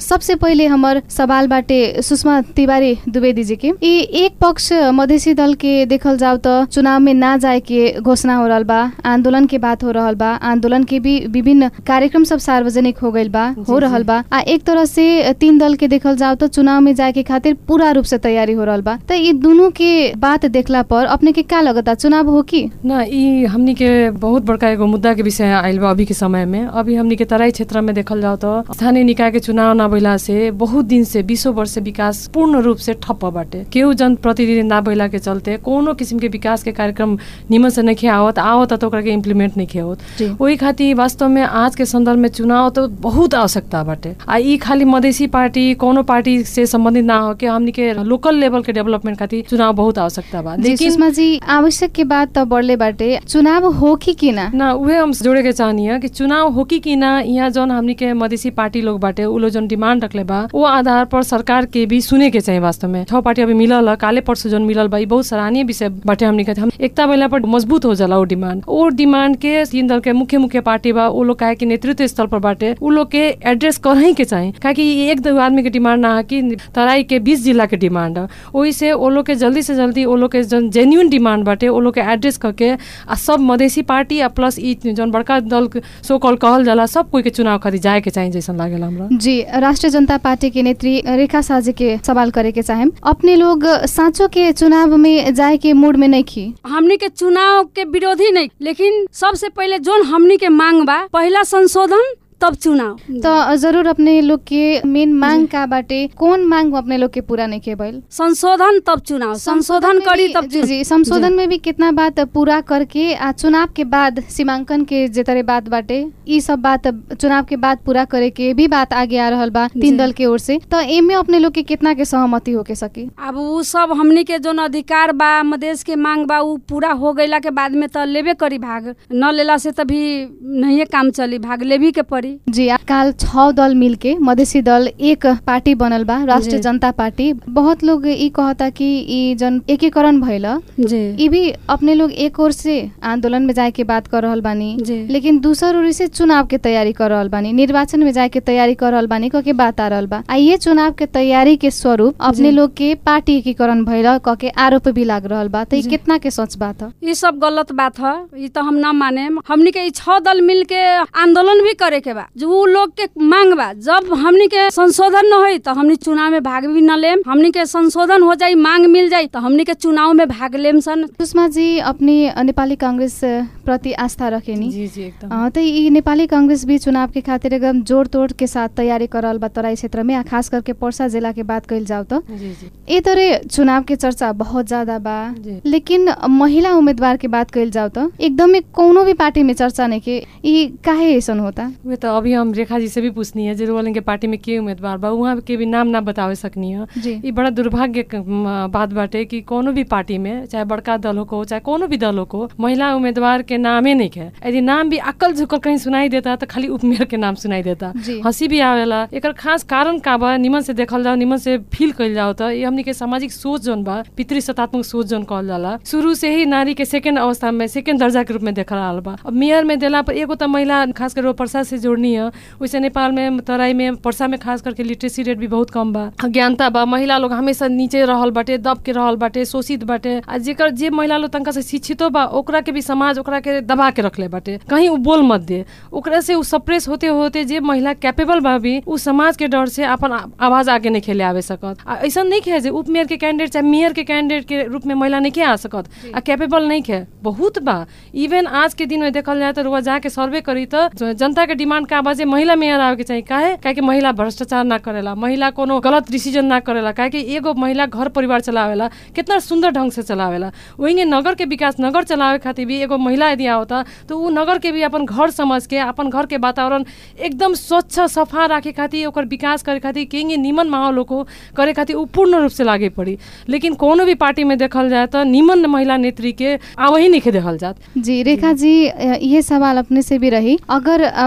सबसे पहिले हमर सवाल बाटे सुषमा तिवारी द्विवेदी जी के ई एक पक्ष मधेसी दल के देखल जाओ त चुनाव में ना जाए के घोषणा हो रहल बा आंदोलन के बात हो रहल बा आंदोलन के भी विभिन्न कार्यक्रम सब सार्वजनिक हो गइल बा हो रहल बा आ एक तरह से तीन दल के देखल जाओ त चुनाव में जाए के खातिर पूरा रूप से तैयारी हो रहल बा त ई दोनों के बात देखला पर अपने के का लगता चुनाव हो की ना ई हमनी के बहुत बड़का एगो मुद्दा के विषय आइल बा अभी के समय में अभी हमनी के तराई क्षेत्र में देखल जाओ तो स्थानीय निकाय के चुनाव न भइला से बहुत दिन से बीसों वर्ष से विकास पूर्ण रूप से ठप्प बाटे केहू जन प्रतिनिधि ना भइला के चलते कोनो किसिम के विकास के कार्यक्रम निमन से नहीं आवत आवत त ओकरा के इम्प्लीमेंट नहीं होत जी। ओही खातिर वास्तव में आज के संदर्भ में चुनाव तो बहुत आवश्यकता बाटे आ ई खाली मधेसी पार्टी कोनो पार्टी से संबंधित ना हो के हमनी के लोकल लेवल के डेवलपमेंट खातिर चुनाव बहुत आवश्यकता बा जी सुषमा जी आवश्यक के बात त बढ़ले बाटे चुनाव हो की कि ना ना उहे हम जोड़े के चाहनी कि चुनाव हो कि कि ना यहाँ जौन हमनी के मधेसी पार्टी लोग बाटे उ लोग जौन डिमांड रखले बा वो आधार पर सरकार के भी सुने के चाहिए वास्तव में छह पार्टी अभी मिलल ह, काले परसों जौन मिलल बा ई बहुत सराहनीय विषय बाटे हमनी के हम एकता महिला पर मजबूत हो जाला वो डिमांड वो डिमांड के तीन दल के मुख्य मुख्य पार्टी बा उ लोग काहे कि नेतृत्व स्थल पर बाटे उ लोग के एड्रेस करही के चाही काहे कि ई एक दो आदमी के डिमांड ना है कि तराई के बीस जिला के डिमांड है ओही से वो लोग के जल्दी से जल्दी वो लोग के जौन जेन्यून डिमांड बाटे वो लोग के एड्रेस करके आ सब मधेसी पार्टी आ प्लस ई जौन बड़का दल सो कॉल कहल जाला सब कोई के चुनाव खातिर जाए के चाहिए जैसन लागेला हमरा जी राष्ट्रिय जनता पार्टी के नेत्री रेखा साजी के सवाल करे के चाहेम अपने लोग साँचो के चुनाव में जाए के मूड में नहीं खी हमनी के चुनाव के विरोधी नहीं लेकिन सबसे पहले जोन हमनी के मांग बा पहला संशोधन तब चुनाव तो जरूर अपने लोग के मेन मांग का बाटे कौन मांग अपने लोग के पूरा नहीं के भइल संशोधन तब चुनाव संशोधन में करी भी- तब जी जी संशोधन में भी कितना बात पूरा करके आ चुनाव के बाद सीमांकन के जे तरह बात बाटे ई सब बात चुनाव के बाद पूरा करे के भी बात आगे आ रहल बा तीन जी। दल के ओर से तो एमे अपने लोग के कितना के सहमति होके सकी अब उ सब हमनी के जोन अधिकार बा मदेश के मांग बा उ पूरा हो गईला के बाद में त लेबे करी भाग न लेला से तभी नहीं काम चली भाग लेभी के पड़ी जी आ- काल छह दल मिलके मधेसी दल एक पार्टी बनल बा राष्ट्रिय जी। जनता पार्टी बहुत लोग ई कहता कि ई जन एकीकरण भइल जी ई भी अपने लोग एक ओर से आंदोलन में जाए के बात कर रहल बानी जी। लेकिन दूसर ओर से चुनाव के तैयारी कर रहल बानी निर्वाचन में जाए के तैयारी कर रहल बानी कह के बात आ रहल बा आ ये चुनाव के तैयारी के स्वरूप अपने जी। लोग के पार्टी एकीकरण भइल कह के आरोप भी लाग रहल बा त ई जी। कितना के सच बात ह ये सब गलत बात है ये तो हम ना माने हमनी के ई छह दल मिल के आंदोलन भी करे के बा जो उ लोग के मांग बा जब हमनी के संशोधन न होई तो हमनी चुनाव में भाग भी न लेम हमनी के संशोधन हो जाई मांग मिल जाई तो हमनी के चुनाव में भाग लेम सन सुषमा जी अपनी नेपाली कांग्रेस प्रति आस्था रखेनी जी जी एकदम अ, त ई नेपाली कांग्रेस भी चुनाव के खातिर एकदम जोड़ तोड़ के साथ तैयारी कर रहल बा तराई क्षेत्र में आ खास करके पर्सा जिला के बात कइल जाओ त जी जी ए तरह चुनाव के चर्चा बहुत ज्यादा बा जी। लेकिन महिला उम्मीदवार के बात कइल जाओ त एकदमै कोनो भी पार्टी में चर्चा नहीं के ई काहे ऐसन होता वे तो अभी हम रेखा जी से भी पूछनी है जे रोलिंग के पार्टी में के उम्मीदवार बा वहाँ के भी नाम ना बतावे सकनी है जी ई बड़ा दुर्भाग्य क- म, बात बाटे कि कोनो भी पार्टी में चाहे बड़का दल हो चाहे कोनो भी दल हो महिला उम्मीदवार के नामे नहीं है यदि नाम भी अकल झुकल कहीं सुनाई देता तो खाली उपमेयर के नाम सुनाई देता जी। हंसी भी आवेला एकर खास कारण का बा निमन से देखल जाओ निमन से फील कइल जाओ तो ये हमनी के सामाजिक सोच जोन बा पितृ सत्तात्मक सोच जोन कहल जाला शुरू से ही नारी के सेकेंड अवस्था में सेकेंड दर्जा के रूप में देखल रहल बा अब मेयर में देला पर एगो तो महिला खास कर पर्सा से जोड़नी है वैसे नेपाल में तराई में पर्सा में खास करके लिटरेसी रेट भी बहुत कम बा अज्ञानता बा महिला लोग हमेशा नीचे रहल बाटे दब के रहल बाटे शोषित बाटे आ जेकर जे महिला लोग तनका से शिक्षितो बा ओकरा के भी समाज ओकरा के दबा के रखले बाटे कहीं उ बोल मत दे ओकरा से उ सप्रेस होते होते जे महिला कैपेबल बा भी उ समाज के डर से अपन आ- आवाज आगे नहीं खेले आवे सकत आ ऐसा नहीं है जे उप मेयर के कैंडिडेट चाहे मेयर के कैंडिडेट के रूप में महिला नहीं के आ सकत आ कैपेबल नहीं है बहुत बा इवन आज के दिन में देखल जाए तो रुआ जाके सर्वे करी तो ज- जनता के डिमांड का बा जे महिला मेयर आवे के चाहिए काहे काहे कि महिला भ्रष्टाचार ना करेला महिला कोनो गलत डिसीजन ना करेला काहे कि एगो महिला घर परिवार चलावेला कितना सुंदर ढंग से चलावेला वही नगर के विकास नगर चलावे खातिर भी एगो महिला यदि आवता तो उ नगर के भी अपन घर समझ के अपन घर के वातावरण एकदम स्वच्छ सफा राखे खातिर ओकर विकास करे खातिर केंगे निमन माहौल को करे खातिर उ पूर्ण रूप से लागे पड़ी लेकिन कोनो भी पार्टी में देखल जाए तो निमन महिला नेत्री के आवही नहीं देखल जात जी रेखा जी अ, ये सवाल अपने से भी रही अगर अ, मान ली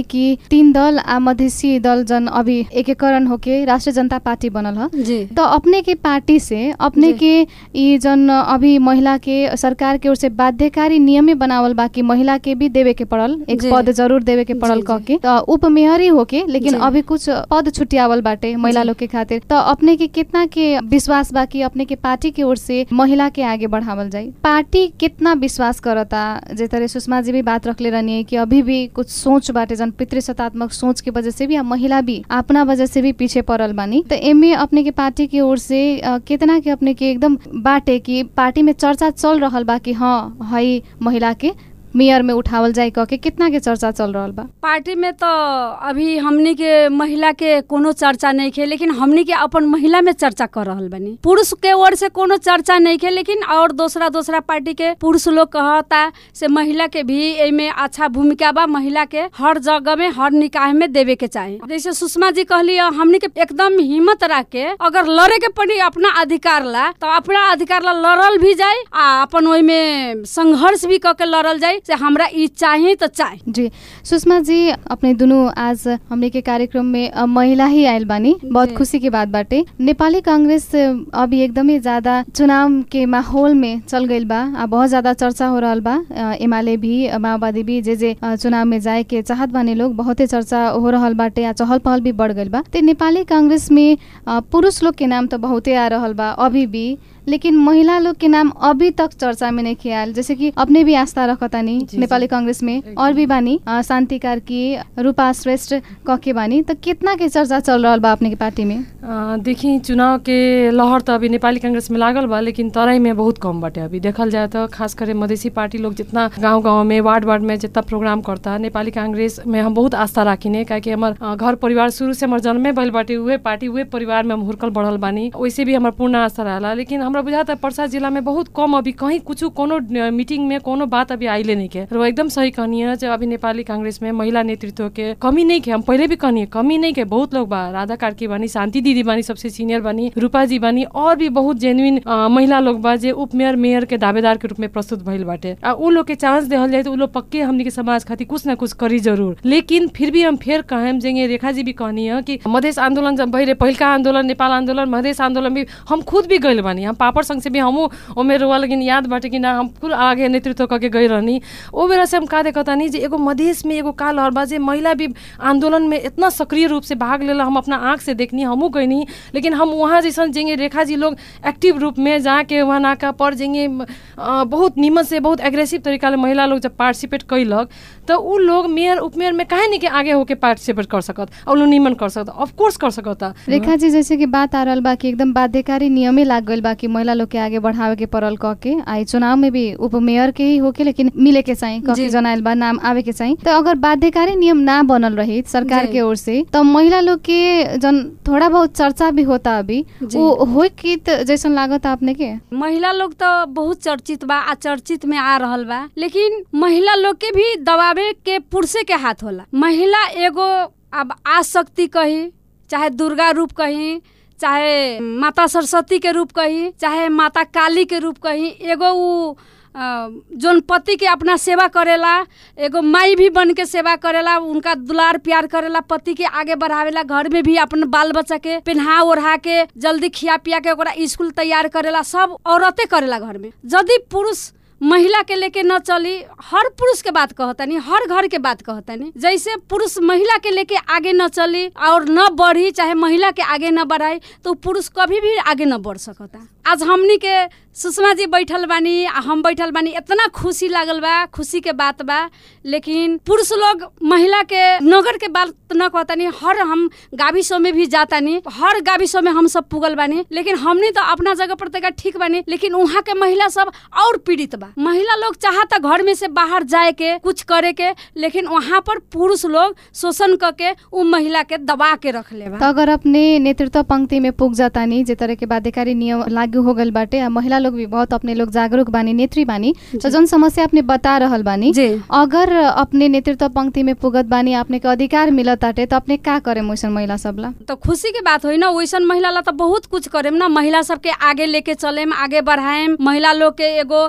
कि तीन दल आ मधेसी दल जन अभी एकीकरण होके राष्ट्रिय जनता पार्टी बनल ह जी तो अपने के पार्टी से अपने जी। के ई जन अभी महिला के सरकार के ओर से बाध्यकारी नियमे बनावल बा कि महिला के भी देवे के पड़ल एक जी। पद जरूर देवे के पड़ल जी, कह जी। के तो उप मेयर ही होके लेकिन जी। अभी कुछ पद छुटियावल बाटे महिला जी। लोग के खातिर तो अपने के कितना के विश्वास बा कि अपने के पार्टी के ओर से महिला के आगे बढ़ावल जाई पार्टी कितना विश्वास करता जे तरह सुषमा जी भी बात रखले रहनी कि अभी भी कुछ सोच बाटे जन पितृसत्तात्मक सोच के वजह से भी आ महिला भी अपना वजह से भी पीछे पड़ल बानी तो एमे अपने के पार्टी की ओर से अ, कितना के अपने के एकदम बाटे कि पार्टी में चर्चा चल रहल बा कि हाँ हई महिला के मेयर में उठावल जाए कह के कितना के चर्चा चल रहल बा पार्टी में तो अभी हमनी के महिला के कोनो चर्चा नहीं खे लेकिन हमनी के अपन महिला में चर्चा कर रहल बनी पुरुष के ओर से कोनो चर्चा नहीं खे लेकिन और दूसरा दूसरा पार्टी के पुरुष लोग कहता से महिला के भी एमे अच्छा भूमिका बा महिला के हर जगह में हर निकाय में देवे के चाही जैसे सुषमा जी कहली हमनी के एकदम हिम्मत रख के अगर लड़े के पड़ी अपना अधिकार ला तो अपना अधिकार ला लड़ल भी जाए आ अपन ओहि में संघर्ष भी क के लड़ल जाए से हमरा ई चाही तो चाही जी सुषमा जी अपने दुनू आज हमने के कार्यक्रम में अ, महिला ही आयल बानी बहुत जी। खुशी की बात बाटे नेपाली कांग्रेस अ, अभी एकदमै ज्यादा चुनाव के माहौल में चल गइल बा आ बहुत ज्यादा चर्चा हो रहल बा अ, एमाले भी अ, माओवादी भी जे जे अ, चुनाव में जाए के चाहत बाने लोग बहुते चर्चा हो रहल बाटे आ चहल पहल भी बढ़ गइल बा ते नेपाली कांग्रेस में अ, पुरुष लोग के नाम तो बहुते आ रहल बा अभी भी लेकिन महिला लोग के नाम अभी तक चर्चा में नहीं ख्याल जैसे कि अपने भी आस्था रखतानी जी, नेपाली जी। कांग्रेस में एकदम। और भी बानी अ, शान्ति कार्की रूपा श्रेष्ठ कके बानी त कितना के चर्चा चल रहल बा अपने के पार्टी में अ, देखी चुनाव के लहर त अभी नेपाली कांग्रेस में लागल बा लेकिन तराई में बहुत कम बाटे अभी देखल जाए तो खास करे मधेसी पार्टी लोग जितना गांव गांव में वार्ड वार्ड में जितना प्रोग्राम करता नेपाली कांग्रेस में हम बहुत आस्था राखिने काहे हमार अ, घर परिवार शुरू से हमार जन्मे भइल बाटे उहे पार्टी उहे परिवार में हम हुर्कल बढ़ल बानी वैसे भी हमार पूर्ण आस्था रहला लेकिन हमरा बुझाता पर्सा जिला में बहुत कम अभी कहीं कुछ कोनो अ, मीटिंग में कोनो बात अभी आइले नहीं के र वो एकदम सही कहनी है जो अभी नेपाली कांग्रेस में महिला नेतृत्व के कमी नहीं के हम पहले भी कहनी है कमी नहीं के बहुत लोग बा राधा कार्की बानी शांति दीदी बानी सबसे सीनियर बानी रूपा जी बानी और भी बहुत जेन्युइन महिला लोग बा जे उप मेयर मेयर के दावेदार के रूप में प्रस्तुत भइल बाटे आ उ लोग के चांस देहल जाए तो उ लोग पक्के हमनी के समाज खातिर कुछ ना कुछ करी जरूर लेकिन फिर भी हम फेर कहेम जेंगे रेखा जी भी कहनी है कि मधेश आंदोलन जब भइले पहिलका आंदोलन नेपाल आंदोलन मधेश आंदोलन भी हम खुद भी गइल बानी हम पापड़ संघ से भी हमू ओमे रोआ लेकिन याद बाटे कि ना हम फुल आगे नेतृत्व करके गई रहनी ओ बेला से हम का देखतानी जे एगो मधेश में एगो का लहर बा जे महिला भी आंदोलन में इतना सक्रिय रूप से भाग लेला हम अपना आंख से देखनी हमू गईनी लेकिन हम वहाँ जैसन जेंगे रेखा जी लोग एक्टिव रूप में जाके वहाँ नाका पर जेंगे अ, बहुत नीमन से बहुत एग्रेसिव तरीका ले महिला लोग जब पार्टिसिपेट कैलक तो उ लोग मेयर उपमेयर में काहे नहीं के आगे होके पार्टिसिपेट कर सकत और लोग नीमन कर सकत ऑफकोर्स कर सकता रेखा जी जैसे कि बात आ रहल बा कि एकदम बाध्यकारी नियमे लाग गइल बा कि महिला लोग के आगे बढ़ावे के पड़ल कह के आई चुनाव में भी उप मेयर के ही होके लेकिन मिले के चाहिए कह के जी। जनाइल बा नाम आवे के चाहिए तो अगर बाध्यकारी नियम ना बनल रही सरकार जी। के ओर से तो महिला लोग के जन थोड़ा बहुत चर्चा भी होता अभी जी। वो होई कि त जैसन लागत अपने के महिला लोग तो बहुत चर्चित बा आ चर्चित में आ रहल बा लेकिन महिला लोग के भी दबावे के पुरुषे के हाथ होला महिला एगो अब आ शक्ति कही चाहे दुर्गा रूप कही चाहे माता सरस्वती के रूप कही चाहे माता काली के रूप कही एगो उ अ, जोन पति के अपना सेवा करेला एगो माई भी बन के सेवा करेला उनका दुलार प्यार करेला पति के आगे बढ़ावेला घर में भी अपन बाल बच्चा के पहना ओढ़ा के जल्दी खिया पिया के ओकरा स्कूल तैयार करेला सब औरतें करेला घर में यदि पुरुष महिला के लेके न चली हर पुरुष के बात कहतनी हर घर के बात कहतनी जैसे पुरुष महिला के लेके आगे न चली और न बढ़ी चाहे महिला के आगे न बढ़ाई तो पुरुष कभी भी आगे न बढ़ सकता आज हमनी के सुषमा जी बैठल बानी आ हम बैठल बानी इतना खुशी लागल बा खुशी के बात बा लेकिन पुरुष लोग महिला के नगर के बात न कहतानी हर हम गाविसों में भी जातानी हर गाविसों में हम सब पुगल बानी लेकिन हमनी तो अपना जगह पर तक ठीक बानी लेकिन वहाँ के महिला सब और पीड़ित बा महिला लोग चाहता घर में से बाहर जाए के कुछ करे के लेकिन वहाँ पर पुरुष लोग शोषण करके उ महिला के दबा के रख ले तो अगर अपने नेतृत्व पंक्ति में पुग जातानी जे तरह के बाध्यकारी नियम लागू हो गल बाटे आ महिला लोग भी बहुत अपने लोग जागरूक बानी नेत्री बानी तो जौन समस्या अपने बता रहल बानी जी अगर अपने नेतृत्व पंक्ति में पुगत बानी अपने के अधिकार मिलत ताटे तो अपने का करे वैसन महिला सबला तो खुशी के बात होइ ना वैसन महिला ला तो बहुत कुछ करेम ना महिला सबके आगे लेके चलेम आगे बढ़ाएम महिला लोग के एगो प्रशिक्षण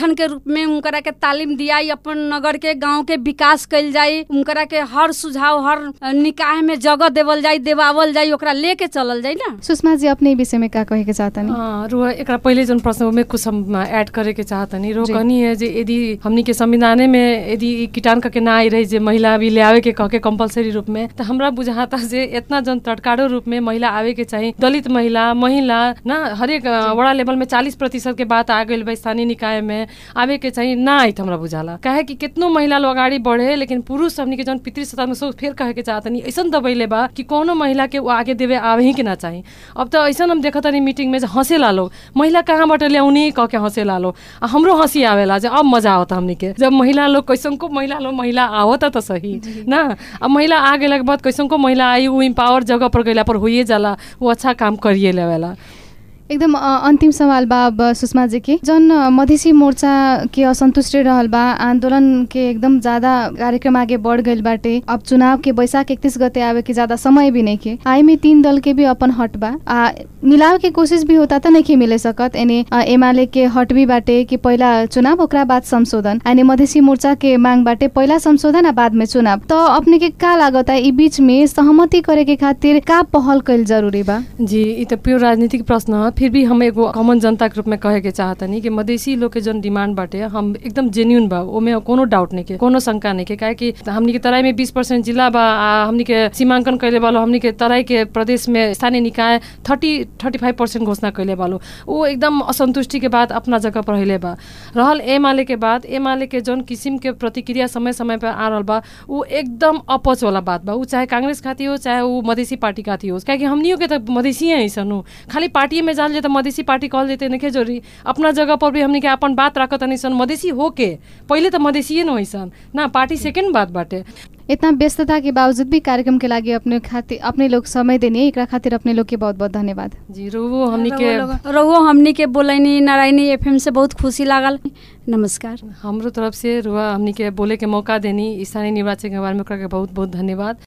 प्रशिक्षण के रूप में उनकरा के तालीम दियाई अपन नगर के गांव के विकास कइल जाई उनकरा के हर सुझाव हर अ, निकाय में जगह देवल जाई देवावल जाई ओकरा लेके चलल जाई ना सुषमा जी अपने विषय में का कहे के चाहतनी हाँ, रुआ एकरा पहिले जन प्रश्न में कुछ हम ऐड करे के चाहतनी रो जी। कहनी है जे यदि हमनी के संविधाने में यदि ई कीटाणु के ना आई रही जे महिला भी ले आवे के कह के कंपलसरी रूप में तो हमरा बुझाता जे इतना जन तटकारो रूप में महिला आवे के चाहिए दलित महिला महिला ना हरेक अ, वड़ा लेवल में चालीस प्रतिशत के बात आ गई बा स्थानीय निकाय में आवे के चाहिए ना आई हमरा बुझाला काहे कि कितनो महिला लोग अगाडि बढ़े लेकिन पुरुष हमनी के जन पितृ सत्ता में सोच फेर कहे के चाहतनी ऐसन दबैले बा कि कोनो महिला के वो आगे देवे आवे ही के ना चाहिए अब तो ऐसा हम देखत तनी मीटिंग में जे हंसेला लोग महिला कहाँबाट ल्याउने कह के हंसेला लोग आ हमरो हंसी आवेला जे अब मजा आवता हमनी के जब महिला लोग कैसनको महिला लोग महिला आवता त सही ना अब महिला आ गेला के बाद कैसनको महिला आई ऊ इम्पावर जगह पर गइला पर होइए जाला वो अच्छा काम करिए लेवेला एकदम अ, अंतिम सवाल बा अब सुषमा जी के जन अ, मधेसी मोर्चा के असंतुष्टि रहल बा आंदोलन के एकदम ज्यादा कार्यक्रम आगे बढ़ गइल बाटे अब चुनाव के बैसाख इकतीस गते आवे के ज्यादा समय भी नहीं के आई में तीन दल के भी अपन हट बा आ मिलाव के कोशिश भी होता त नहीं मिले सकत एने अ, एमाले के हट भी बाटे कि पहिला चुनाव ओकरा बाद संशोधन यानी मधेसी मोर्चा के मांग बाटे पहिला संशोधन आ बाद में चुनाव तो अपने के का लागता ई बीच में सहमति करे के खातिर का पहल कइल जरूरी बा जी ई त प्योर राजनीतिक प्रश्न ह फिर भी हम एगो कॉमन जनता के रूप में कहे के चाहतनी कि मधेसी लोग के जन डिमांड बाटे हम एकदम जेन्यून बा ओमे कोनो डाउट नहीं के कोनो शंका नहीं के काहे कि हमनी के तराई में बीस परसेंट जिला बा आ हमनी के सीमांकन कैले बालो हमनी के तराई के प्रदेश में स्थानीय निकाय थर्टी थर्टी फाइव परसेंट घोषणा कैले बालो वो एकदम असंतुष्टि के बाद अपना जगह पर हिले बा रहल एमाले के बाद एमाले के जौन किसिम के प्रतिक्रिया समय समय पर आ रहल बा ऊ एकदम अपच वाला बात बा ऊ चाहे कांग्रेस खाती हो चाहे ऊ मधेसी पार्टी खाती हो काहे कि हमनियो के त मधेसी ऐसन हो खाली पार्टी में जाल जे त मधेसी पार्टी कहल जेते नखे जोरी अपना जगह पर भी हमनी के अपन बात राखत सन मधेसी हो के पहिले त मधेसिए न होइसन ना पार्टी सेकेंड बात बाटे इतना व्यस्तता के बावजूद भी कार्यक्रम के लागि अपने खातिर अपने लोग समय देनी एकरा खातिर अपने लोग के बहुत बहुत धन्यवाद जी रुवो हमनी के रहुओ हमनी के बोलैनी नारायणी एफएम से बहुत खुशी लागल नमस्कार हमरो तरफ से रुआ हमनी के बोले के मौका देनी स्थानीय निर्वाचन के बारे में ओकरा के बहुत बहुत धन्यवाद